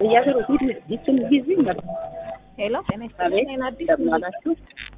ጥያቄ ፊት ይችን ጊዜ ነበር። ሄሎ ጤና ይስጥልኝ። እኔን አዲስ እንደምን አላችሁ?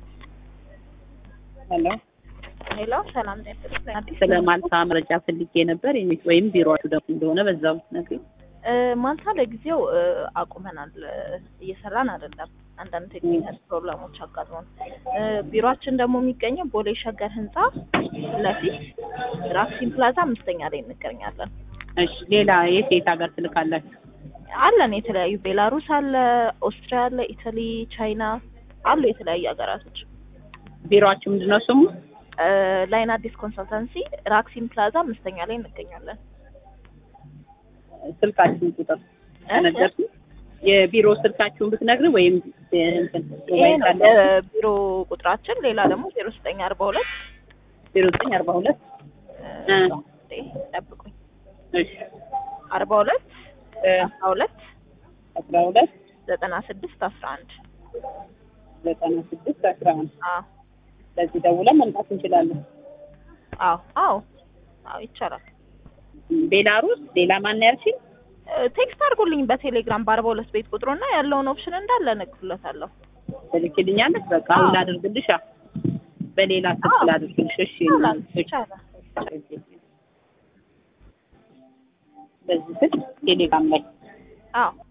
ሄሎ ሄሎ ሰላም ጤና ይስጥልኝ። አዲስ ስለ ማልታ መረጃ ፈልጌ ነበር የሚ- ወይም ቢሮአችሁ ደግሞ እንደሆነ በዛው ነግሪ። እ፣ ማልታ ለጊዜው እ፣ አቁመናል እ፣ እየሰራን አይደለም። አንዳንድ ቴክኒካል ፕሮብለሞች አጋጥሞን እ፣ ቢሮአችን ደግሞ የሚገኘው ቦሌ ሸገር ህንጻ ለፊት ራክሲን ፕላዛ አምስተኛ ላይ እንገኛለን። እሺ ሌላ የት የት ሀገር ትልካላችሁ? አለን የተለያዩ ቤላሩስ አለ፣ ኦስትሪያ አለ፣ ኢታሊ፣ ቻይና አሉ የተለያዩ ሀገራቶች። ቢሮአችሁ ምንድነው ስሙ? እ፣ ላይን አዲስ ኮንሰልታንሲ ራክሲን ፕላዛ አምስተኛ ላይ እንገኛለን። ስልካችሁን ቁጥር ተነገርኩ። የቢሮ ስልካችሁን ብትነግሪ ወይም እንትን ይሄ ነው የቢሮ ቁጥራችን። ሌላ ደግሞ ዜሮ ዘጠኝ አርባ ሁለት ዜሮ ዘጠኝ አርባ ሁለት ጠብቁኝ እሺ አርባ ሁለት እ አስራ ሁለት አስራ ሁለት ዘጠና ስድስት አስራ አንድ ዘጠና ስድስት አስራ አንድ አዎ ለዚህ ደውለን መምጣት እንችላለን። አዎ አዎ አዎ ይቻላል። ቤላሩስ ሌላ ማን ያልሽኝ? እ፣ ቴክስት አድርጉልኝ በቴሌግራም በአርባ ሁለት ቤት ቁጥሩና ያለውን ኦፕሽን እንዳለ እነግርለታለሁ። ትልክልኛለች። በቃ አሁን አዎ። ላድርግልሽ። አ- በሌላ ስልክ አዎ። ላድርግልሽ። እሺ ይቻላል እሺ። ይቻላል። በዚህ ስልክ ቴሌግራም ላይ አዎ